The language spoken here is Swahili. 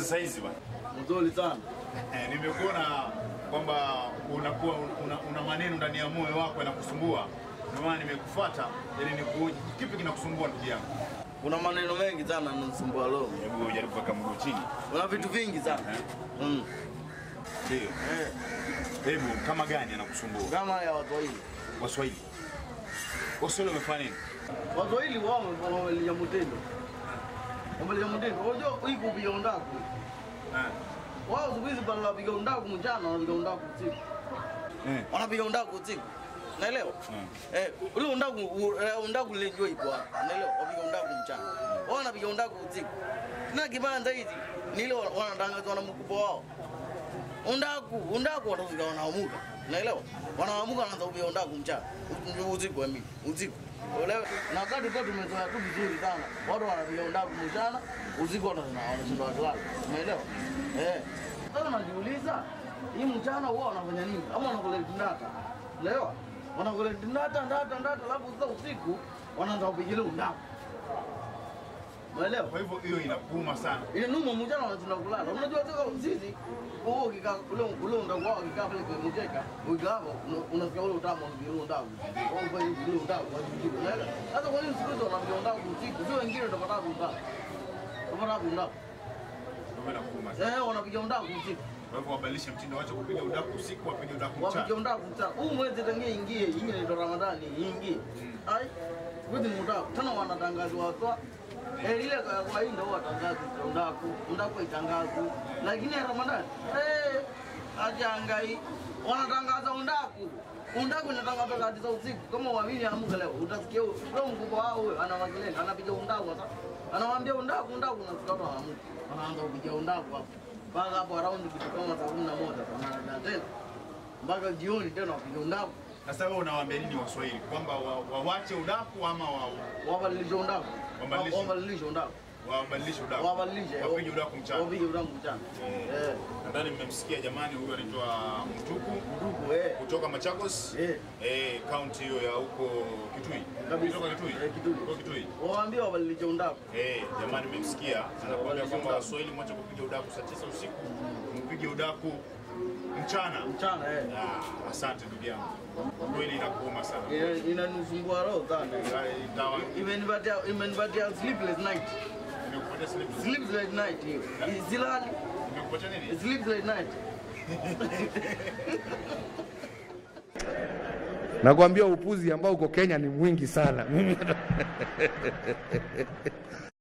za saizi bwana. Mzuri sana. Eh, nimekuona kwamba unakuwa una, una maneno ndani ya moyo wako yanakusumbua, ndio maana nimekufuata ili nikuoje, kipi kinakusumbua ndugu yangu? Kuna maneno mengi sana yananisumbua leo. Hebu jaribu kuweka mguu chini. Kuna vitu vingi sana. Mm. Ndio. Eh, Hebu kama gani anakusumbua? kama ya Waswahili. Waswahili. Waswahili wamefanya nini? Waswahili wao wamelia mtendo. Wamelia mtendo. Unajua hii kupiga undaku. Eh. Wao siku hizi badala ya kupiga undaku mchana wanapiga undaku usiku. Eh. Wanapiga undaku usiku. Naelewa? Mm. Eh, ule undaku u- eh, undaku ile njoo ipo hapa. Naelewa? Wapiga undaku mchana. Wao wanapiga undaku usiku. Na kibanda hizi ni ile wanatangazwa na mkubwa wao. Undaku, undaku watafika wanaamuka. Naelewa? Wanaamuka wanaanza kupiga undaku mchana. U- Usiku wa mimi, usiku. Uelewa? Na wakati kwa tumezoea tu vizuri sana. Watu wanapiga undaku mchana, usiku wanashinda wanashinda wakilala. Umeelewa? Eh. Sasa najiuliza, hii mchana huwa wanafanya nini? Ama wanakula ndata. Uelewa? Wanakula ndata ndata ndata, alafu sasa usiku wanaanza kupiga undaku. Umeelewa? Kwa hivyo hiyo inakuuma sana. ile numa mchana wanashinda kulala. Unajua sasa sisi wewe ukikaa ule ule undaku wao ukikaa pale kwenye mkeka, ukikaa hapo una- unasikia ule utamu wa ule undaku. Wao kwa hiyo ule undaku wa usiku. Unaelewa? Sasa kwa nini siku hizo wanapiga undaku usiku? Sio wengine utapata undaku. Utapata undaku. Ndio inakuuma sana. Eh, wanapiga undaku usiku. Kwa hivyo wabadilishe mtindo, waache kupiga udaku usiku, wapige udaku Wapiga mchana. undaku mchana. Huu mwezi tangia ingie, ingie ndio Ramadhani, ingie. Ai, siku hizi ni undaku. Tena wanatangazwa watu Eh, ile kwa kwa hii ndio watangazi undaku, undaku itangazu. Lakini ya Ramadhani, eh, ajangai wanatangaza undaku. Undaku inatangaza saa tisa usiku. Kama uamini amuka leo, utasikia huyo leo mkubwa wao huyo ana makelele, anapiga undaku sasa. Anawaambia undaku, undaku na watu waamuka. Wanaanza kupiga undaku hapo. Mpaka hapo around kitu kama saa 11 tunaenda tena. Mpaka jioni tena wapiga undaku. Sasa wewe unawaambia nini Waswahili kwamba wa- wawache udaku ama wa- Wabadilishe undaku. Wabadilishe. Wabadilishe undaku. wabadilishe udaku? Wabadilishe. Wapige udaku mchana. Wapige undaku mchana. Eh. Nadhani mmemsikia jamani, huyu anaitwa Mtuku Ndugu eh. kutoka Machakos Eh. eh, kaunti hiyo ya huko Kitui. Kabisa. Kutoka Kitui. Eh, Kitui. Kutoka Kitui. Waambie wabadilishe undaku. Eh, jamani mmemsikia anakuambia Wabadilishe kwamba udaku. Waswahili mwache kupiga udaku saa tisa usiku, mpige udaku mchana. Mchana eh. Ah, asante ndugu yangu, kweli inakuuma sana. Ina- Inanisumbua roho sana. Itawa Imenipatia imenipatia sleepless night. nimekupatia slip. Sleepless night hiyo. Silali. Nimekupatia nini? Sleepless night. Nakwambia upuzi ambao uko Kenya ni mwingi sana. Mimi